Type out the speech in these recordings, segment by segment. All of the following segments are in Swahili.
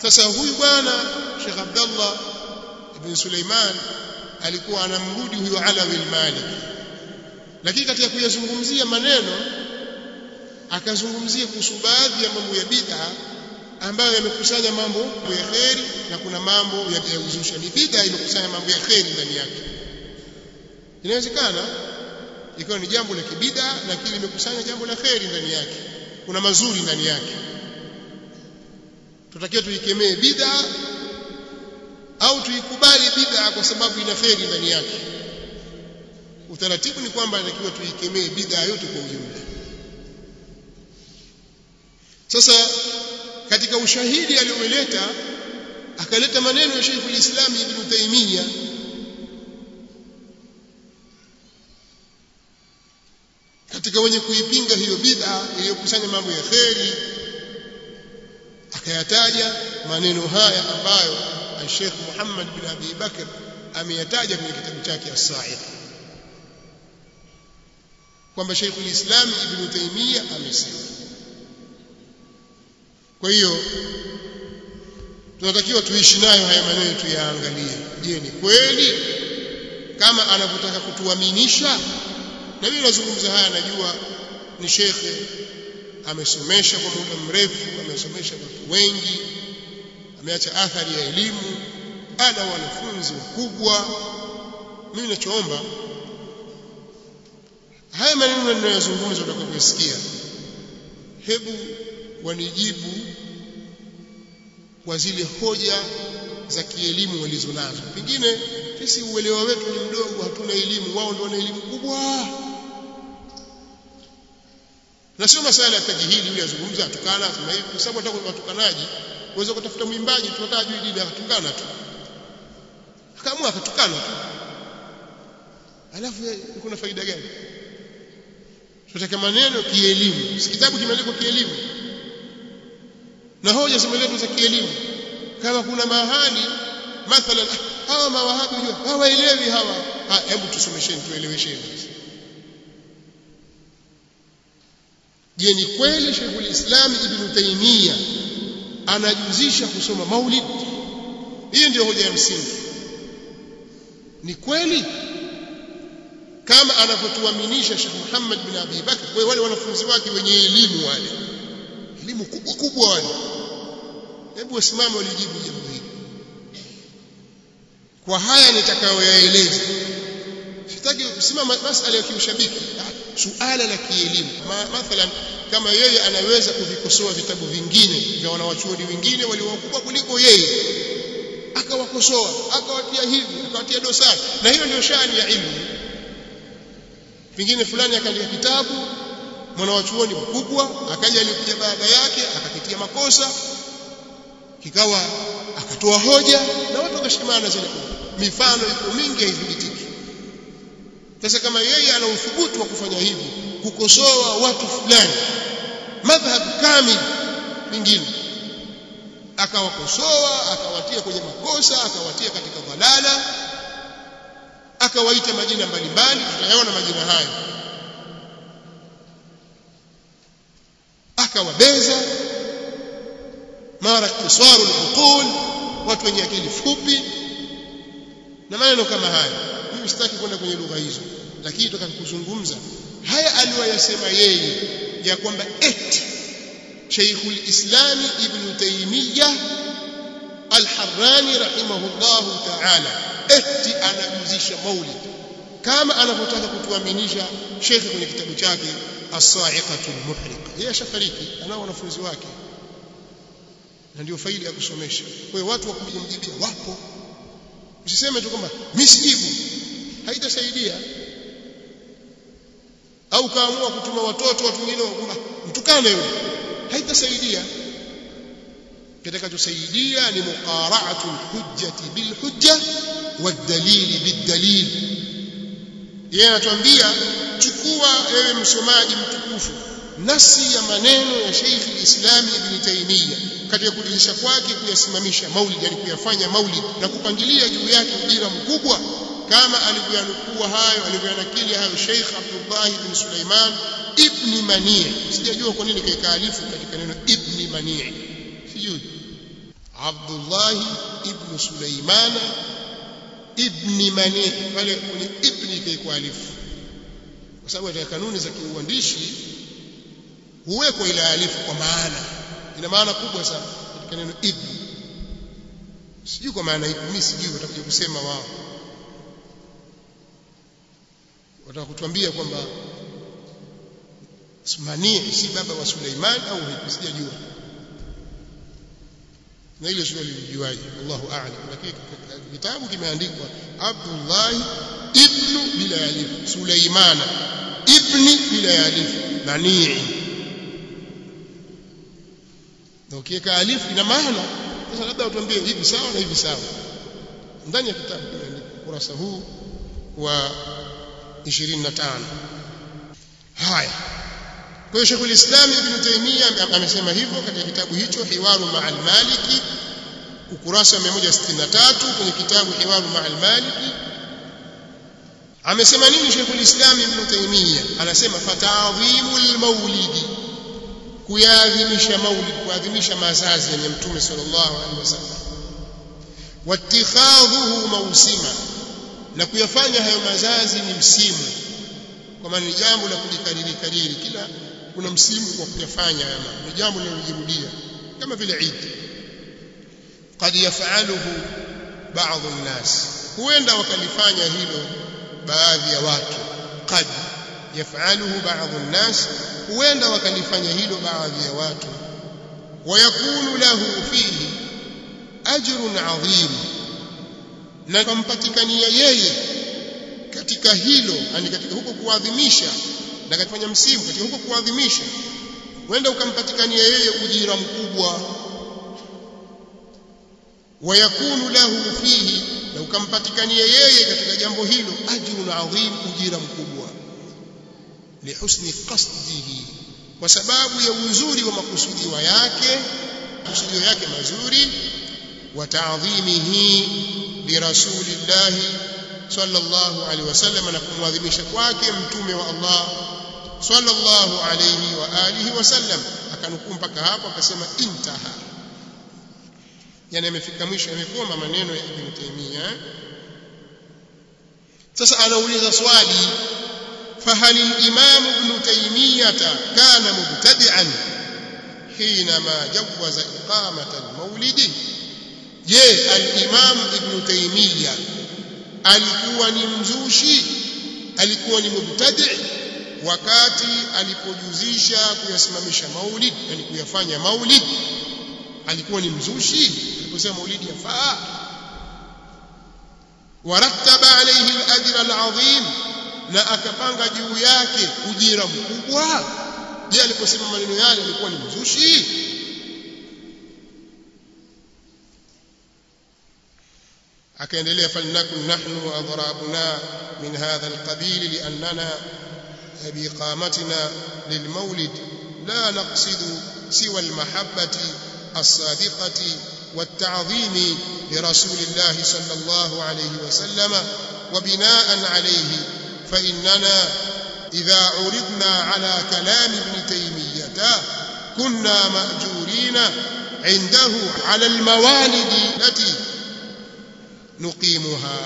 sasa huyu bwana Sheikh Abdullah ibn Suleiman alikuwa anamrudi huyo Alawi al-Maliki lakini katika kuyazungumzia maneno akazungumzia kuhusu baadhi ya mambo ya bid'a ambayo yamekusanya mambo ya kheri na kuna mambo ya uzushi ni bid'a imekusanya mambo ya kheri ndani yake inawezekana ikawa ni jambo la kibida lakini limekusanya jambo la kheri ndani yake kuna mazuri ndani yake tutakiwa tuikemee bid'a au tuikubali bid'a kwa sababu ina kheri ndani yake utaratibu ni kwamba inatakiwa tuikemee bid'a yote kwa ujumla sasa katika ushahidi alioleta akaleta maneno ya Sheikh al-Islam Ibn Taymiyyah katika wenye kuipinga hiyo bid'a iliyokusanya mambo ya kheri akayataja maneno haya ambayo Sheikh Muhammad bin Abi Bakr ameyataja kwenye kitabu chake As-Sa'id kwamba Sheikh al-Islam Ibn Taymiyyah amesema kwa hiyo tunatakiwa tuishi nayo haya maneno tuyaangalie je ni kweli kama anavyotaka kutuaminisha na mimi nazungumza haya najua ni shekhe amesomesha kwa muda mrefu amesomesha watu wengi ameacha athari ya elimu ana wanafunzi wakubwa mimi ninachoomba haya maneno ninayozungumza utakapoyasikia hebu wanijibu kwa zile hoja za kielimu walizonazo pengine sisi uelewa wetu ni mdogo hatuna elimu wao ndio wana elimu kubwa na sio masala ya tajihili yule azungumza atukana sema hivi kwa sababu hata watukanaji uweza kutafuta mwimbaji tunataka juu dini akatukana tu akaamua akatukana tu alafu kuna faida gani tunataka maneno kielimu si kitabu kimeandikwa kielimu na hoja zimeletwa za kielimu kama kuna mahali mathalan hawa mawahabi hawaelewi hawa hebu tusomesheni tuelewesheni je ni kweli Sheikhul Islam Ibn Taymiyyah anajuzisha kusoma maulid hiyo ndio hoja ya msingi ni kweli kama anavyotuaminisha Sheikh Muhammad bin Abi Bakr kwa wale wanafunzi wake wenye elimu wale elimu kubwa kubwa wale hebu wasimame walijibu jambo hili kwa haya nitakayoyaeleza sitaki kusimama masala ya kiushabiki suala la kielimu mathalan kama yeye anaweza kuvikosoa vitabu vingine vya wanawachuoni wengine waliokubwa kuliko yeye akawakosoa akawatia hivi akawatia dosari na hiyo ndio shani ya ilmu pengine fulani akaandika kitabu mwanawachuoni mkubwa akaja alikuja baada yake akakitia makosa kikawa akatoa hoja na watu wakashikamana zile mifano iko mingi haithibitiki sasa kama yeye ana uthubutu wa kufanya hivi kukosoa watu fulani madhhab kamili mingine akawakosoa akawatia kwenye makosa akawatia katika dhalala akawaita majina mbalimbali tutayaona majina hayo akawabeza mara iktisaru al watu wenye akili fupi na maneno kama haya mimi sitaki kwenda kwenye lugha hizo lakini tutaka kuzungumza haya aliyoyasema yeye ya kwamba eti Sheikhul Islam Ibn Taymiyyah Al-Harrani rahimahullahu ta'ala eti anajuzisha maulid kama anavyotaka kutuaminisha Sheikh kwenye kitabu chake As-Sa'iqatul Muhriqa yeye ashafariki anao wanafunzi wake na ndio faida ya kusomesha kwa hiyo watu wa kumjibia wapo usiseme tu kwamba mimi sijibu haitasaidia au kaamua kutuma watoto watu wengine kwamba mtukane yule haitasaidia kitakachosaidia ni muqara'atu hujjati bil hujja wad-dalil bid-dalil yeye anatuambia chukua ewe msomaji mtukufu nasi ya maneno ya Sheikh al-Islam Ibn Taymiyyah katika kujulisha kwake kuyasimamisha maulid yani kuyafanya maulid na kupangilia juu yake ujira mkubwa kama alivyoyanukua hayo alivyoyanakili hayo Sheikh Abdullah ibn Sulaiman ibn Mani' sijajua kwa nini kaikaalifu katika neno ibn Mani' sijui Abdullah ibn Sulaimana ibn Mani pale kwenye ibn ikaikuwa alifu kwa sababu katika kanuni za kiuandishi huwekwa ile alifu kwa maana ina maana kubwa sana katika neno ibn sijui kwa maana ipi mimi sijui watakuja kusema wao wataka kutuambia kwamba Manii si baba wa Suleiman au vipi sijajua na ile swali lilijuaje Allahu a'lam lakini kitabu kimeandikwa Abdullah ibn bila alif Suleiman ibn bila alif Manii na ukiweka alif ina maana sasa labda utuambie hivi sawa na hivi sawa ndani ya kitabu kimeandikwa kurasa huu wa 25 haya kwa hiyo Sheikhul Islam Ibn Taymiyyah amesema hivyo katika kitabu hicho Hiwaru Ma'al Maliki ukurasa wa 163 kwenye kitabu Hiwaru Ma'al Maliki amesema nini Sheikhul Islam Ibn Taymiyyah anasema fata'dhimul maulidi kuyaadhimisha maulid kuadhimisha mazazi ya Mtume sallallahu alaihi wasallam wattikhadhuhu mausima na kuyafanya hayo mazazi ni msimu kwa maana ni jambo la kulikariri kariri kila kuna msimu wa kuyafanya haya ni jambo linalojirudia kama vile Eid qad yaf'aluhu ba'd an-nas huenda wakalifanya hilo baadhi ya watu qad yaf'aluhu ba'd an-nas huenda wakalifanya hilo baadhi ya watu wayakunu lahu fihi ajrun 'adhim na kumpatikania yeye katika hilo yani katika huko kuadhimisha na katika msimu katika huko kuadhimisha wenda ukampatikania yeye ujira mkubwa wayakunu lahu fihi na ukampatikania yeye katika jambo hilo ajrun adhim ujira mkubwa lihusni qasdihi kwa sababu ya uzuri wa makusudiwa yake makusudio yake mazuri wa ta'dhimihi birasulillahi sallallahu alaihi wasallam na kumwadhimisha kwake mtume wa Allah sallallahu alaihi wa alihi wasallam akanukuu mpaka hapo akasema intaha yani amefika mwisho amekoma maneno ya Ibn Taymiyyah sasa anauliza swali فهل الإمام ابن تيمية كان مبتدعا حينما جوز إقامة المولد je al-Imam Ibn Taymiyyah alikuwa ni mzushi alikuwa ni mubtadi wakati alipojuzisha kuyasimamisha maulid yani kuyafanya maulid alikuwa ni mzushi aliposema maulid yafaa warattaba alayhi al-ajra al-azim na akapanga juu yake ujira mkubwa je aliposema maneno yale alikuwa ni mzushi akaendelea falnakun nahnu wa adhrabuna min hadha alqabil liannana biqamatina lilmawlid la naqsidu siwa almahabbati الصادقة والتعظيم لرسول الله صلى الله عليه وسلم وبناء عليه فإننا إذا عرضنا على كلام ابن تيمية كنا مأجورين عنده على الموالد التي nuqimuha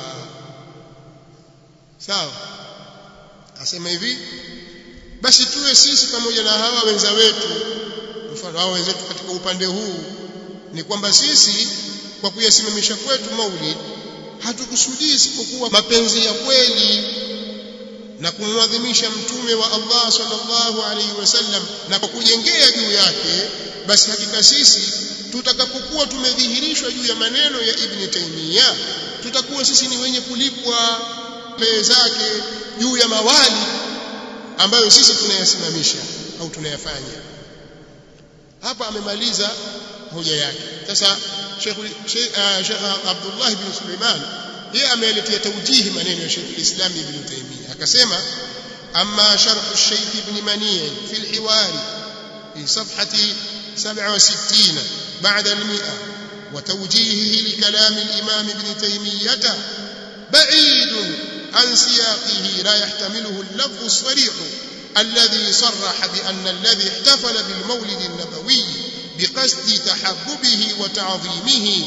sawa asema hivi basi tuwe sisi pamoja na hawa wenza wetu mfano hawa wenzetu katika upande huu ni kwamba sisi kwa kuyasimamisha kwetu maulid hatukusudii isipokuwa mapenzi ya kweli na kumwadhimisha mtume wa Allah sallallahu alaihi wasallam na kwa kujengea juu yake basi hakika sisi tutakapokuwa tumedhihirishwa juu ya maneno ya Ibn Taymiyyah tutakuwa sisi ni wenye kulipwa mbele zake juu ya mawali ambayo sisi tunayasimamisha au tunayafanya hapa amemaliza hoja yake sasa Sheikh Sheikh Abdullah ibn Sulaiman yeye ameeletea taujihi maneno ya Sheikh Islam Ibn Taymiyyah akasema amma sharh Sheikh Ibn Mani' fi al-hiwar fi safhati 67 بعد المئة وتوجيهه لكلام الإمام ابن تيمية بعيد عن سياقه لا يحتمله اللفظ الصريح الذي صرح بأن الذي احتفل بالمولد النبوي biqasdi tahabbubihi wa ta'dhimihi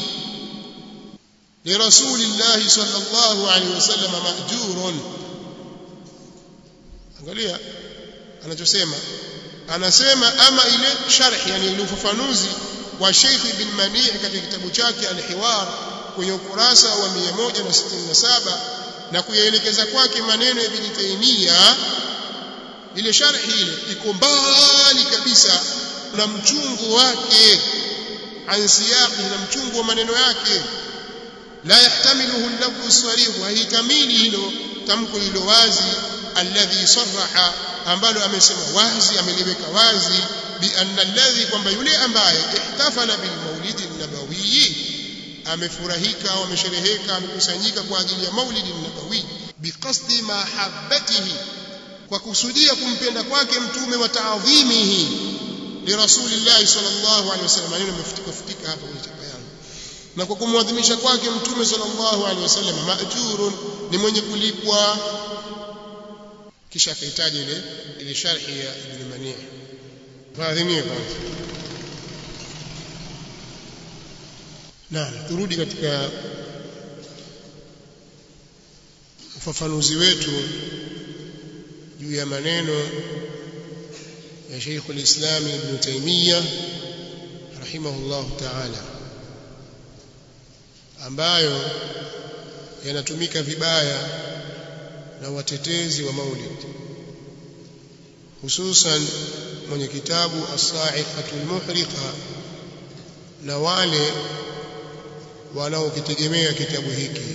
لرسول الله صلى الله عليه وسلم مأجور angalia anachosema anasema ama ile sharh yani ile ufafanuzi wa Sheikh Ibn Mani' katika kitabu chake Al-Hiwar kwenye ukurasa wa 167 na kuyaelekeza kwake maneno ya Ibn Taymiyyah ile sharhi ile iko mbali kabisa na mchungu wake an siyaqi na mchungu wa maneno yake la yahtamiluhu al-lafzu sarih haitamili hilo tamko hilo wazi alladhi sarraha ambalo amesema wazi ameliweka wazi bi anna alladhi kwamba yule ambaye ihtafala bil maulidi nabawi amefurahika au ameshereheka amekusanyika kwa ajili ya maulidi nabawi biqasdi mahabbatihi kwa kusudia kumpenda kwake mtume wa taadhimihi lirasulillahi sallallahu alaihi wasallam maneno yamefutika futika hapa kwenye chapa yangu na kwa kumwadhimisha kwake mtume sallallahu alaihi wasallam maajurun ni mwenye kulipwa kisha akahitaji ile ile sharhi ya ibn mani' faadhimie kwanza naam turudi katika ufafanuzi wetu juu ya maneno ya Sheikh al-Islam Ibn Taymiyyah rahimahullah ta'ala ambayo yanatumika vibaya na watetezi wa maulid hususan mwenye kitabu as-sa'iqatul muhriqa na wale wanaokitegemea kitabu hiki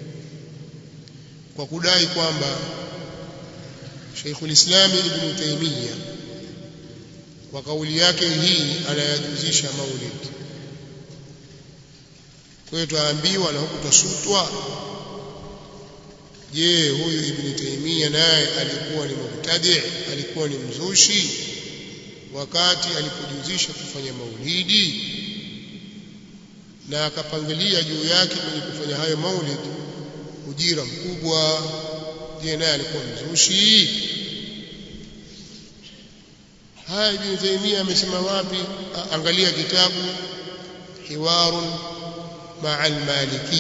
kwa kudai kwamba Sheikhul Islam Ibn Taymiyyah kwa kauli yake hii anayajuzisha maulid kwa hiyo twaambiwa na huku twasutwa je huyu Ibn Taymiyyah naye alikuwa ni mubtadi alikuwa ni mzushi wakati alipojuzisha kufanya maulidi na akapangilia juu yake kwenye kufanya hayo maulid ujira mkubwa je naye alikuwa mzushi haya Ibn Taymiyyah amesema wapi angalia kitabu hiwarun ma'a al-maliki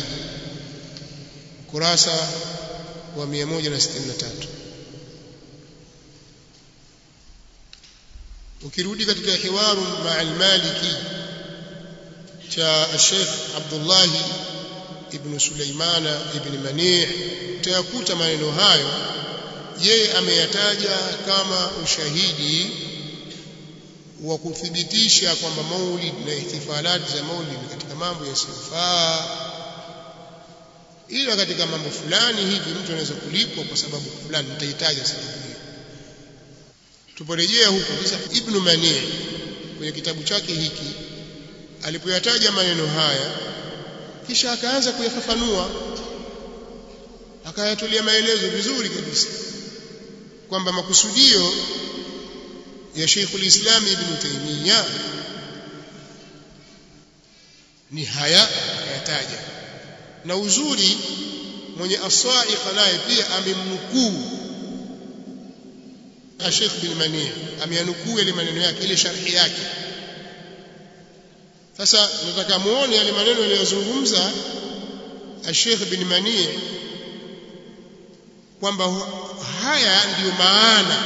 kurasa wa 163 ukirudi katika hiwaru ma'a al-maliki cha Sheikh Abdullah ibn Sulaimana ibn Mani' utayakuta maneno hayo yeye ameyataja kama ushahidi wa kuthibitisha kwamba maulid na ihtifalati za maulid katika mambo yasiyofaa ila katika mambo fulani hivi mtu anaweza kulipwa kwa sababu fulani nitahitaji sababu hiyo tuporejea huko sasa ibn mani kwenye kitabu chake hiki alipoyataja maneno haya kisha akaanza kuyafafanua akayatolea maelezo vizuri kabisa kwamba makusudio ya Sheikhul Islam Ibn Taymiyyah ni haya akayataja na uzuri mwenye asaiqa naye pia amemnukuu Sheikh bin Mani ameanukuu ile maneno yake ile sharhi yake sasa nataka muone yale maneno aliyozungumza Sheikh bin Mani kwamba haya ndiyo maana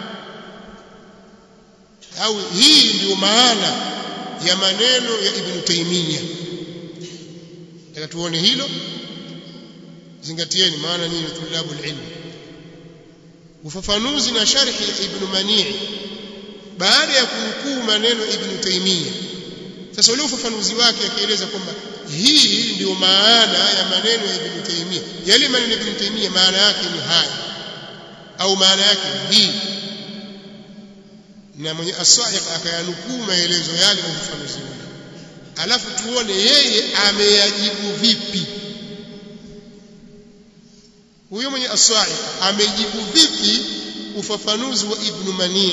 au hii ndiyo maana ya maneno ya Ibn Taymiyyah nataka tuone hilo zingatieni maana nyinyi tulabu ilmu ufafanuzi na sharhi ya Ibn Mani baada ya kunukuu maneno Ibn Taymiyyah sasa ule ufafanuzi wake akieleza kwamba hii ndio maana ya maneno ya Ibn Taymiyyah yale maneno ya Ibn Taymiyyah maana yake ni haya au maana yake ni hii na mwenye asaiq akayanukuu maelezo yale na ufafanuzi ule alafu tuone yeye ameyajibu vipi huyo mwenye asaiq amejibu vipi ufafanuzi wa Ibn Mani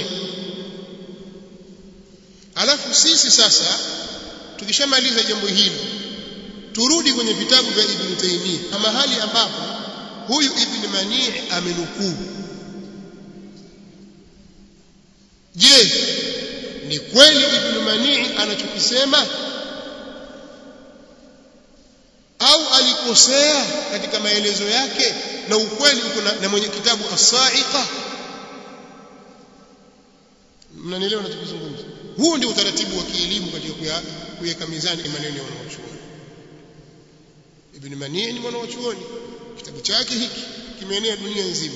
alafu sisi sasa tukishamaliza jambo hilo turudi kwenye vitabu vya Ibn Taymiyyah mahali ambapo huyu Ibn Mani amenukuu je ni kweli ibn manii anachokisema au alikosea katika maelezo yake na ukweli uko na, na mwenye kitabu as-sa'iqa mnanielewa ninachozungumza huu ndio utaratibu wa kielimu katika kuweka mizani maneno ya wanawachuoni ibn manii ni mwanawachuoni kitabu chake hiki kimeenea dunia nzima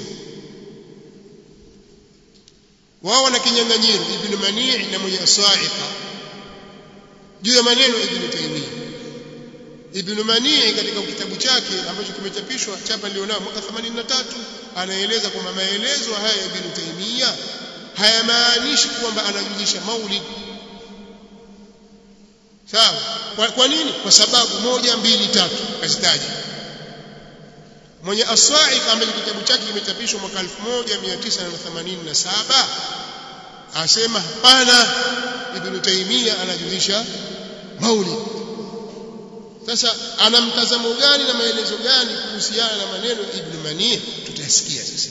wao wana kinyang'anyiro ibn manii na mwenye as-sa'iqa juu ya maneno ya ibn taymiyyah ibn manii katika kitabu chake ambacho kimechapishwa chapa nilionao mwaka 83 anaeleza kwamba maelezo haya ya ibn taymiyyah hayamaanishi kwamba anajulisha maulid sawa kwa, kwa nini kwa sababu moja mbili tatu kazitaja mwenye as-sa'iq ambaye kitabu chake kimechapishwa mwaka 1987 asema hapana ibn taymiyyah anajulisha maulid sasa ana mtazamo gani na maelezo gani kuhusiana na maneno ya ibn mani tutasikia sasa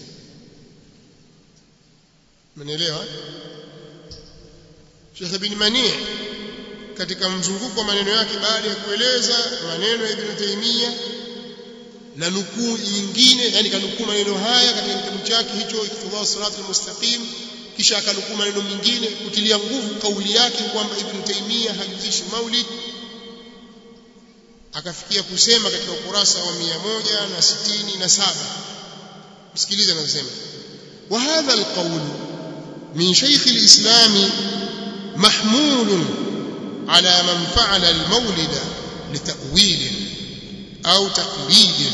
Mnaelewa? Sheikh Ibn Mani katika mzunguko wa maneno yake baada ya kueleza maneno ya Ibn Taymiyyah na nukuu nyingine yani kanukuu maneno haya katika kitabu chake hicho Iqtidha Sirat al-Mustaqim kisha akanukuu maneno mengine kutilia nguvu kauli yake kwamba Ibn Taymiyyah hajuzishi maulid akafikia kusema katika ukurasa wa 167 msikilize anasema وهذا القول من شيخ الإسلام محمول على من فعل المولد لتأويل أو تقليد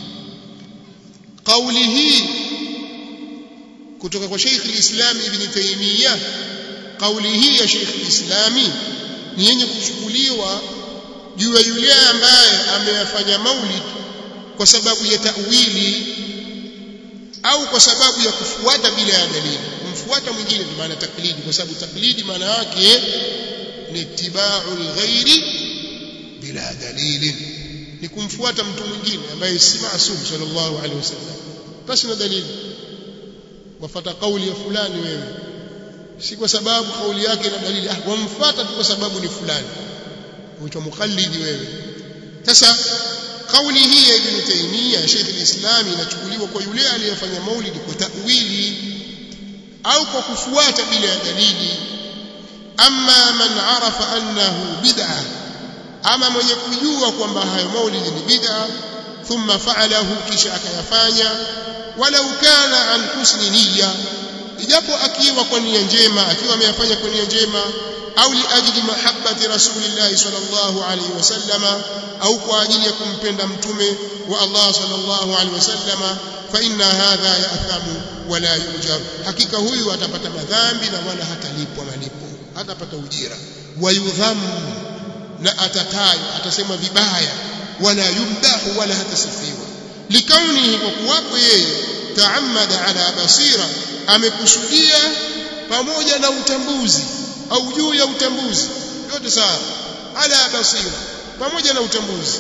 قوله kutoka kwa Sheikh al-Islam Ibn Taymiyyah kauli hii ya Sheikh al-Islam ni yenye kuchukuliwa juu ya yule ambaye ameyafanya maulid kwa sababu ya ta'wili au kwa sababu ya kufuata bila ya dalili kumfuata mwingine ndio maana taklidi kwa sababu taklidi maana yake ni ittiba'ul ghairi bila dalili ni kumfuata mtu mwingine ambaye si maasum sallallahu alaihi wasallam basi na dalili wafata kauli ya fulani wewe si kwa sababu kauli yake ina dalili ah wamfuata tu kwa sababu ni fulani huitwa mukallidi wewe sasa kauli hii ya Ibn Taymiyyah Sheikh al-Islam inachukuliwa kwa yule aliyefanya maulidi kwa ta'wili au kwa kufuata bila ya dalili amma man arafa annahu bid'ah ama mwenye kujua kwamba hayo maulidi ni bid'ah thumma fa'alahu kisha akayafanya walau kana an husni niyya ijapo akiwa kwa nia njema akiwa ameyafanya kwa nia njema au liajli mahabbati rasulillahi sallallahu alayhi wasallama au kwa ajili ya kumpenda mtume wa Allah sallallahu alayhi wasallama fa inna hadha ya'thamu wala yujar hakika huyu atapata madhambi na wala hatalipwa malipo hatapata ujira wayudhamu na atatajwa atasemwa vibaya wala yumdahu wala hatasifiwa likaunihi kwa kuwapo yeye taamada ala basira amekusudia pamoja na utambuzi au juu ya utambuzi yote sawa ala basira pamoja na utambuzi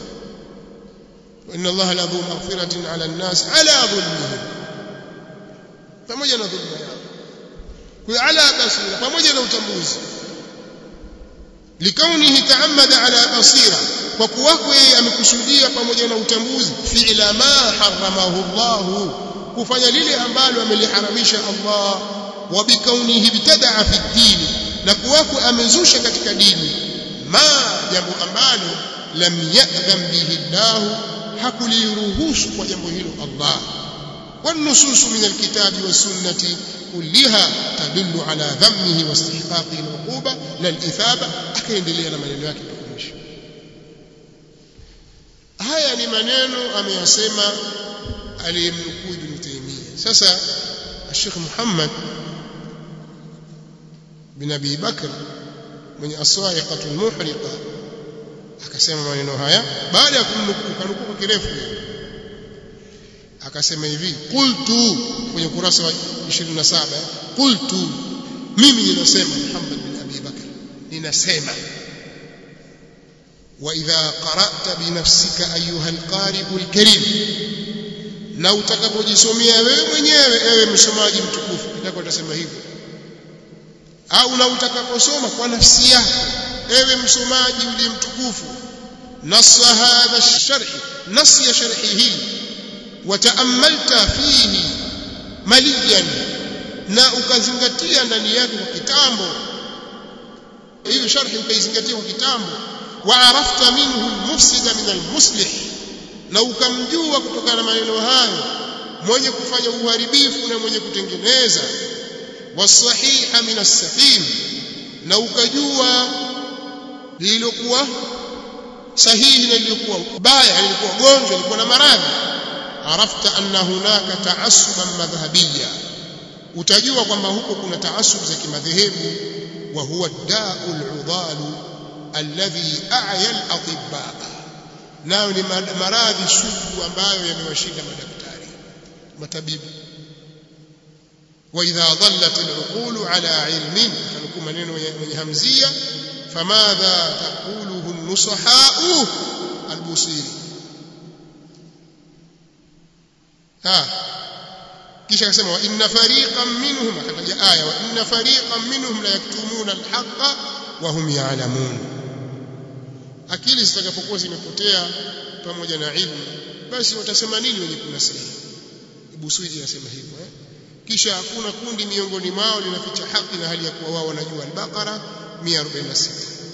inna allaha la dhu maghfiratin ala an-nas ala dhulmihim pamoja na dhulma yao kwa ala basira pamoja na utambuzi likaunihi taamada ala basira kwa kuwako yeye amekusudia pamoja na utambuzi fi'la ma haramahu Allah kufanya lile ambalo ameliharamisha Allah wa bikaunihi bitadaa fi dini na kuwako amezusha katika dini ma jambo ambalo lam ya'dham bihi Allah hakuliruhusu kwa jambo hilo Allah والنصوص من الكتاب والسنة كلها تدل على ذمه واستحقاق العقوبة لا الإثابة akaendelea na maneno yake mpaka mwisho haya ni maneno ameyasema aliyemnukuu Ibn Taymiyyah sasa Sheikh Muhammad bin Abi Bakr mwenye aswaiqatul muhriqa akasema maneno haya baada ya kumnukuu kanukuu kwa kirefu akasema hivi qultu kwenye kurasa wa 27 qultu mimi ninasema Muhammad bin Abi Bakr ninasema واذا قرات بنفسك ايها القارئ الكريم na utakapojisomea wewe mwenyewe ewe msomaji mtukufu ndio utasema hivyo au na utakaposoma kwa nafsi yako ewe msomaji uliye mtukufu nassa hadha sharhi nasi ya sharhi hii wataamalta fihi maliyan na ukazingatia ndani yake kwa kitambo hiyo sharhi ukaizingatia kwa kitambo waarafta minhu almufsida min almuslih na ukamjua kutokana na maneno hayo mwenye kufanya uharibifu na mwenye kutengeneza wasahiha min as-saqim na ukajua lililokuwa sahihi na lililokuwa baya lilikuwa gonjwa lilikuwa na maradhi arafta anna hunaka taassuban madhhabiyya utajua kwamba huko kuna taasub za kimadhehebu wa huwa da'ul udalu alladhi a'ya al-atibba nayo ni maradhi sugu ambayo yamewashinda madaktari matabibu واذا ضلت العقول على علم فنكون maneno yenye hamzia famadha taquluhu an-nusaha al-busiri ha kisha akasema wa inna fariqan minhum akataja aya wa inna fariqan minhum la yaktumuna al-haqqa wa hum ya'lamun akili zitakapokuwa zimepotea pamoja na ilmu basi watasema nini wenye kunasihi Ibuswidi anasema hivyo eh kisha hakuna kundi miongoni mwao linaficha haki na hali ya kuwa wao wanajua al-Baqara 146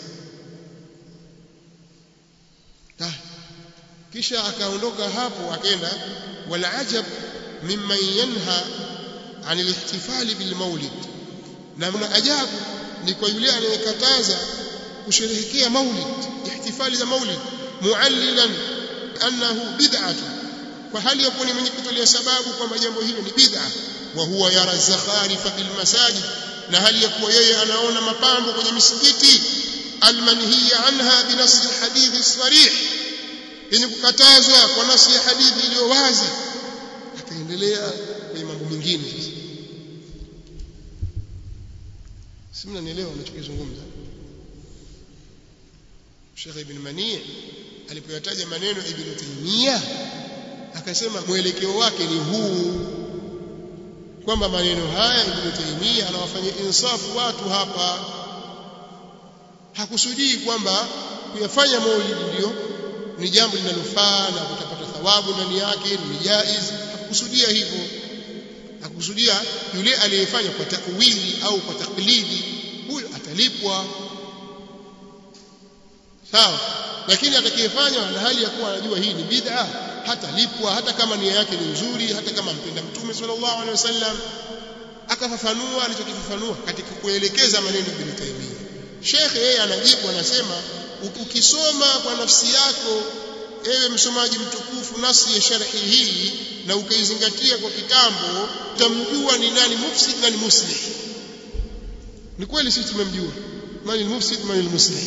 ah kisha akaondoka hapo akaenda wal ajab mimman yanha an al-ihtifal bil maulid na mna ajabu ni kwa yule anayekataza kusherehekea maulid ihtifali za maulid muallilan annahu bid'atu kwa hali ya kuwa ni mwenye kutolea sababu kwamba jambo hilo ni bid'a wa huwa yara zakharifa fil masajid na hali ya kuwa yeye anaona mapambo kwenye misikiti almanhiya anha binasi hadithi sarih yenye kukatazwa kwa nasi ya hadithi iliyo wazi akaendelea kwenye mambo mengine sasa si mnanielewa ninachokizungumza Sheikh Ibn Mani alipoyataja maneno Ibn Taymiyyah akasema mwelekeo wake ni huu kwamba maneno haya Ibn Taymiyyah anawafanyia insafu watu hapa hakusudii kwamba kuyafanya maulidi ndio ni jambo linalofaa na kutapata thawabu ndani yake ni jaiz hakusudia hivyo hakusudia yule aliyefanya kwa takwili au kwa taklidi huyo atalipwa sawa lakini atakayefanya na hali ya kuwa anajua hii ni bid'a hatalipwa hata kama nia yake ni nzuri hata kama mpenda mtume sallallahu alaihi wasallam akafafanua alichokifafanua katika kuelekeza maneno Ibn Taymiyyah Sheikh yeye anajibu anasema ukisoma kwa nafsi yako ewe msomaji mtukufu nasi ya sharhi hii na ukaizingatia kwa kitambo utamjua ni nani mufsid na ni muslih ni kweli sisi tumemjua mani mufsid mani muslih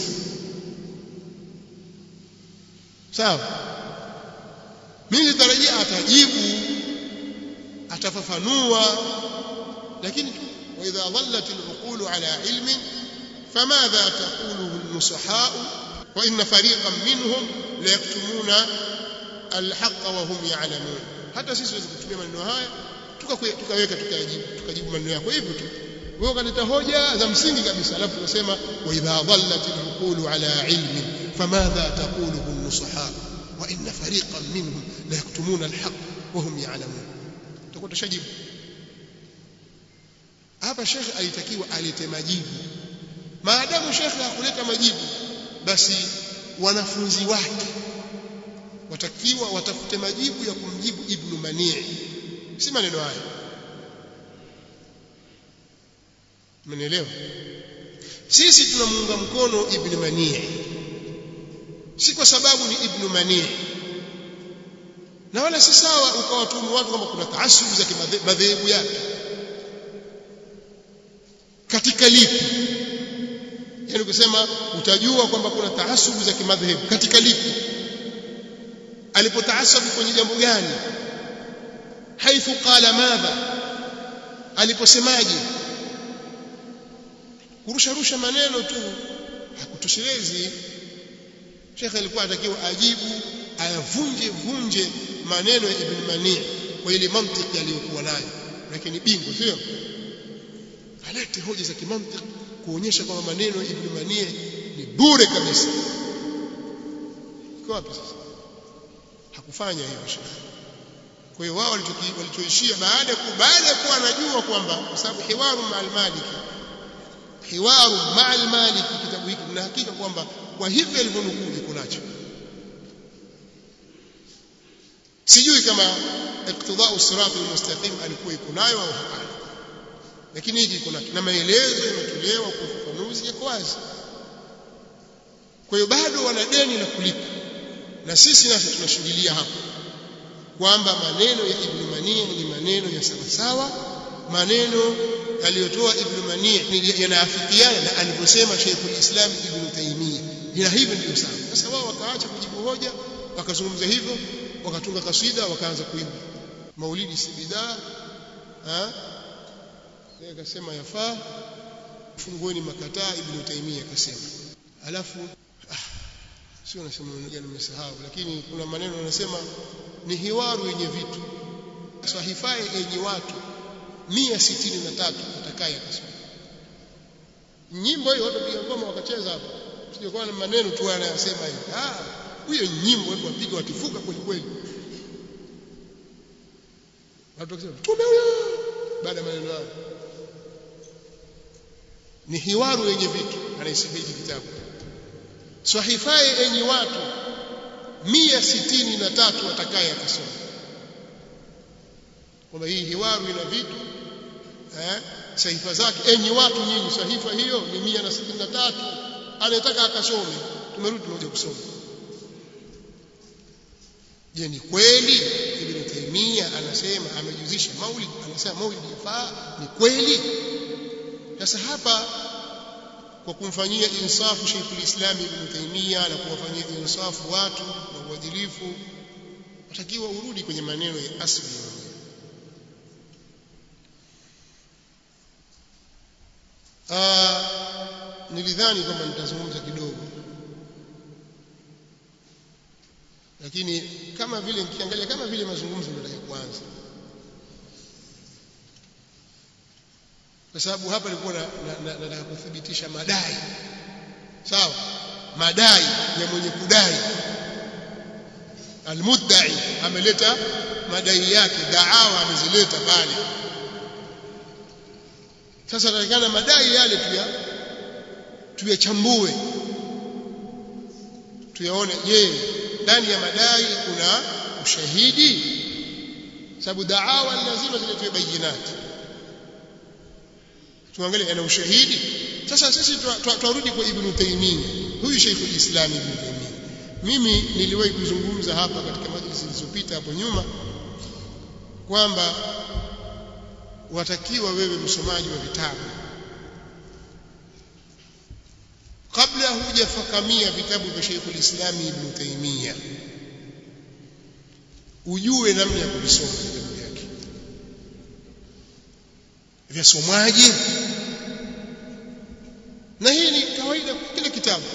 sawa mimi nitarajia atajibu atafafanua lakini wa idha dhallat al-uqul ala ilmin famadha taquluhu an-nusaha wa inna fariqan minhum la yaktumuna al-haqqa wa hum ya'lamun hata sisi tuweze kutumia maneno haya tukaweka tukajibu tukajibu maneno yako hivyo tu wewe ukaleta hoja za msingi kabisa alafu tunasema wa idha dhallat al-uqul ala ilmin famadha taquluhu an-nusaha wa inna fariqan minhum la yaktumuna al-haqq wa hum ya'lamun tutakuwa tushajibu hapa shekhe alitakiwa alete majibu maadamu shekhe hakuleta majibu basi wanafunzi wake watakiwa watafute majibu ya kumjibu ibn manii si maneno haya Mmenielewa? Sisi tunamuunga mkono Ibn Manii. Si kwa sababu ni Ibn Manii. Na wala si sawa ukawatumu watu kama kuna taasubu za madhehebu yake. Katika lipi? Yaani kusema utajua kwamba kuna taasubu za kimadhehebu katika lipi? Alipotaasabu kwenye jambo gani? Haithu qala madha? Aliposemaje? kurusha rusha maneno tu hakutoshelezi Sheikh alikuwa anatakiwa ajibu ayavunje vunje maneno ya Ibn Mani kwa ile mantiki aliyokuwa nayo lakini bingo sio alete hoja za kimantiki kuonyesha kwamba maneno ya Ibn Manie ni bure kabisa iko wapi sasa hakufanya hivyo shekhi kwa hiyo wao walichoishia baada ya baada ya kuwa anajua kwamba kwa sababu hiwaru ma'al maliki hiwaru ma'al maliki kitabu hiki na hakika kwamba kwa hivyo alivyonukuu iko nacho sijui kama iqtidau sirati almustaqim alikuwa iko nayo au hapana lakini hiki iko nacho na maelezo yametolewa kwa ufafanuzi yako wazi kwa hiyo bado wana deni la kulipa na sisi nasi tunashuhudia hapo kwamba maneno ya Ibn Mani ni maneno ya sawa sawa maneno aliyotoa Ibn Mani yanaafikiana na alivyosema Sheikhul Islam Ibn Taymiyyah ila hivyo ndio sawa sasa wao wakaacha kujibu hoja wakazungumza hivyo wakatunga kasida wakaanza kuimba maulidi si bidaa ah akasema yafaa fungueni makataa Ibn Taymiyyah akasema alafu ah, sio nasema maneno gani nimesahau lakini kuna maneno yanasema ni hiwaru yenye vitu sahifae yenye watu mia sitini na tatu atakaye akasoma nyimbo hiyo watu piga ngoma wakacheza hapo sio kwa maneno tu anayosema hivi ah huyo nyimbo watu wapiga wakifuka kweli kweli watu wakisema tume huyo baada ya maneno hayo ni hiwaru yenye vitu anaisifia hiki kitabu sahifae enyi watu mia sitini na tatu atakaye akasoma kwamba hii hiwaru ina vitu eh, sahifa zake enyi watu nyinyi sahifa hiyo ni mia na sitini na tatu anayetaka akasome tumerudi tunakuja kusoma je ni kweli ibn taimia anasema amejuzisha maulid anasema maulid yafaa ni kweli sasa hapa kwa kumfanyia insafu Sheikhul Islam Ibn Taymiyyah na kuwafanyia insafu watu na uadilifu watakiwa urudi kwenye maneno ya asili nilidhani kwamba nitazungumza kidogo lakini kama vile nikiangalia kama vile mazungumzo ndio kuanza kwa sababu hapa nilikuwa nataka na, na, kuthibitisha madai sawa madai ya mwenye kudai almuddai ameleta madai yake daawa amezileta pale sasa natakana madai yale tuya tuyachambue tuyaone je ndani ya madai kuna ushahidi sababu daawa lazima ziletwe bayinati tuangalie ana ushahidi sasa sisi twarudi kwa ibn Taymiyyah huyu Sheikhul Islam ibn Taymiyyah mimi niliwahi kuzungumza hapa katika majlisi zilizopita hapo nyuma kwamba watakiwa wewe msomaji wa vitabu kabla hujafakamia vitabu vya Sheikhul Islam ibn Taymiyyah ujue namna ya kuvisoma vitabu vyake vyasomwaje na hii ni kawaida kwa kila kitabu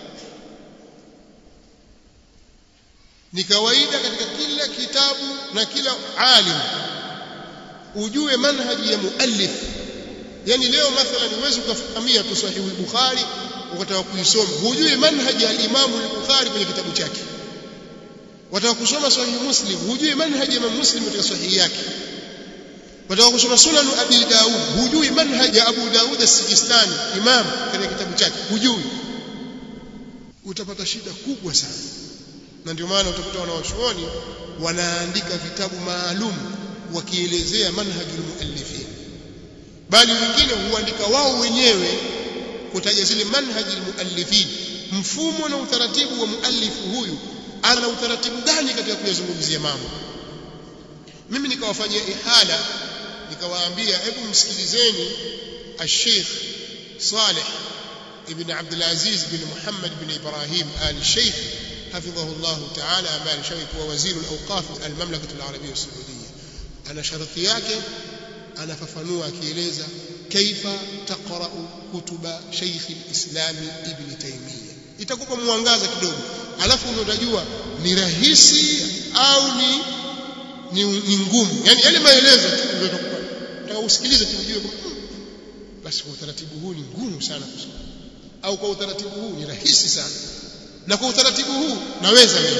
ni kawaida katika kila kitabu na kila alim ujue manhaji ya muallif yani leo mathalan uweze ukafahamia tu sahihi bukhari ukataka kuisoma hujui manhaji ya al-Imam al-Bukhari kwenye kitabu chake wataka kusoma sahihi muslim hujui manhaji ya muslim katika sahihi yake wataka kusoma sunan abi daud hujui manhaji ya abu daud as-sijistani imam katika kitabu chake hujui utapata shida kubwa sana na ndio maana utakuta wanawachuoni wanaandika vitabu maalum wakielezea manhajul muallifin bali wengine huandika wao wenyewe kutaja zile manhajul muallifin mfumo na utaratibu wa muallifu huyu ana utaratibu gani katika kuyazungumzia mambo mimi nikawafanyia ihala nikawaambia hebu msikilizeni al-Sheikh Saleh ibn Abdul Aziz ibn Muhammad ibn Ibrahim al-Sheikh حفظه الله تعالى ambaye alishawahi kuwa waziri al-awqaf al-mamlaka al-arabia as-saudiya ana sharti yake anafafanua akieleza kaifa taqra'u kutuba Sheikh al-Islam Ibn Taymiyyah itakupa mwangaza kidogo alafu ndio utajua ni rahisi au ni ni, ni ngumu yani yale maelezo tu ndio utakupa utaka usikilize tu ujue basi kwa utaratibu huu ni ngumu sana kusoma au kwa utaratibu huu ni rahisi sana na kwa utaratibu huu naweza mimi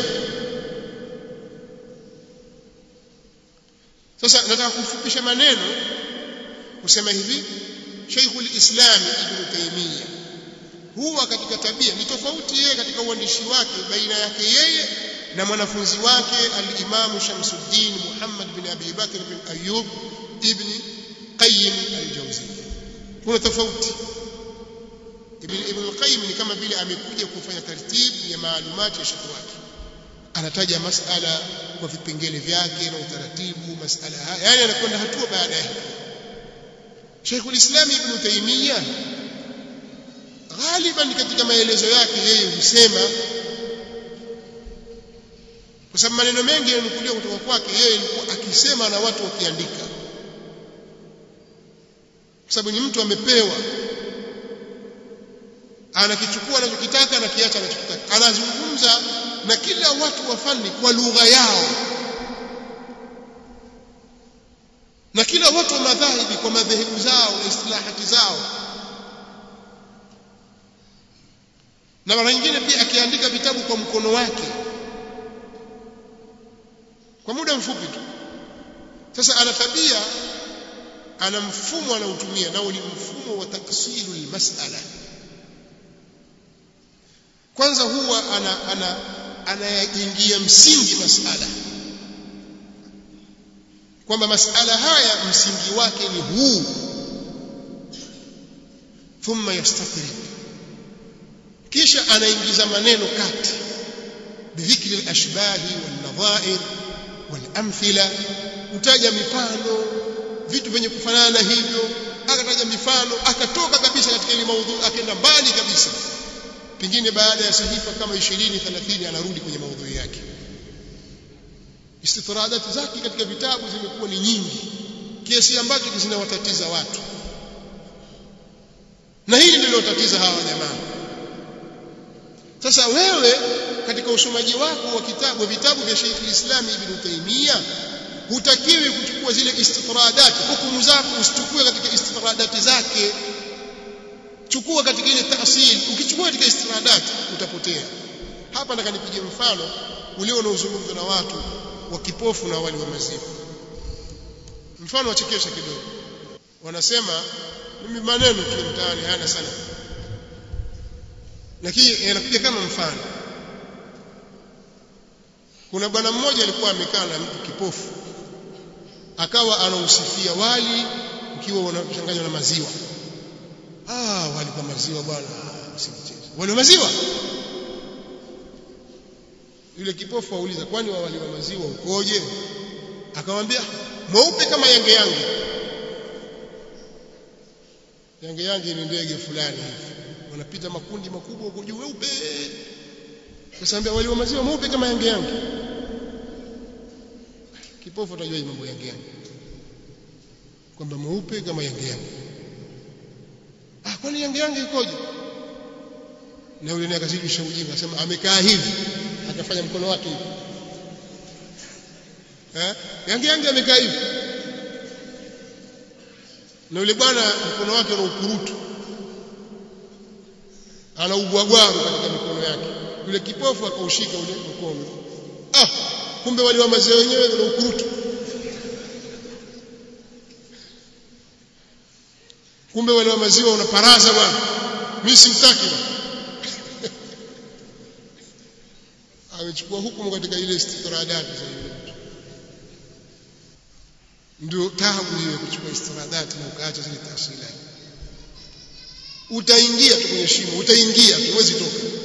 sasa nataka kufupisha maneno kusema hivi Sheikhul Islam Ibn Taymiyyah huwa katika tabia ni tofauti yeye katika uandishi wake baina yake yeye na mwanafunzi wake al-Imam Shamsuddin Muhammad bin Abi Bakr bin Ayyub ibn Qayyim al-Jawziyya kuna tofauti Ibn Ibn al-Qayyim ni kama vile amekuja kufanya taratibu ya maalumati ya shekhi wake anataja masala kwa vipengele vyake na utaratibu masala haya yani anakwenda hatua baada ya Sheikh al-Islam Ibn Taymiyyah ghaliban katika maelezo yake yeye husema kwa sababu maneno mengi yananukuliwa kutoka kwake yeye alikuwa akisema na watu wakiandika kwa sababu ni mtu amepewa anakichukua anachokitaka na kiacha anachokitaka anazungumza na kila watu wa fani kwa lugha yao na kila watu wa madhahibi kwa madhehebu zao na istilahati zao na mara nyingine pia akiandika vitabu kwa mkono wake kwa muda mfupi tu sasa ana tabia ana mfumo anaotumia nao ni mfumo wa taksilu almas'ala kwanza huwa ana ana anayaingia msingi masala kwamba masala haya msingi wake ni huu thumma yastaqrib kisha anaingiza maneno kati bidhikri al-ashbahi wal-nadha'ir wal-amthila utaja mifano vitu vyenye kufanana na hivyo akataja mifano akatoka kabisa katika ile maudhui akaenda mbali kabisa pengine baada ya sahifa kama 20 30 anarudi kwenye maudhui yake istitradati zake katika vitabu zimekuwa ni nyingi kiasi ambacho zinawatatiza watu na hili ndilo tatiza hawa jamaa sasa wewe katika usomaji wako wa kitabu vitabu vya Sheikh al-Islam Ibn Taymiyyah hutakiwi kuchukua zile istitradati hukumu zako usichukue katika istitradati zake chukua katika ile taasili ukichukua katika istitradati utapotea hapa nataka nipige mfano ulio unaozungumzwa na watu wa kipofu na wali wa maziwa mfano wachekesha kidogo wanasema mimi maneno tu mtaani hayana sana lakini yanakuja kama mfano kuna bwana mmoja alikuwa amekaa na mtu kipofu akawa anausifia wali ukiwa unachanganywa na maziwa ah wali kwa maziwa bwana usimcheze wali wa maziwa yule kipofu auliza kwani wa wali wa maziwa ukoje akamwambia mweupe kama yange yange yange yange ni ndege fulani hivi wanapita makundi makubwa huko juu weupe kasaambia wali wa maziwa mweupe kama yange yange kipofu atajua mambo yange yange kwamba mweupe kama yange yange ah kwani yange yange ikoje na yule naye akazidisha ujinga akasema amekaa hivi akafanya mkono wake hivi eh yange yange amekaa hivi na yule bwana mkono wake una ukurutu ana ubwagwaru katika mikono yake yule kipofu akaushika ule mkono ah kumbe wali wa maziwa wenyewe una ukurutu kumbe wale wa maziwa unaparaza bwana mimi simtaki bwana amechukua hukumu katika ile istitradati za yule mtu ndio tabu hiyo kuchukua istitradati na ukaacha zile taasili utaingia tu kwenye shimo utaingia tu huwezi toka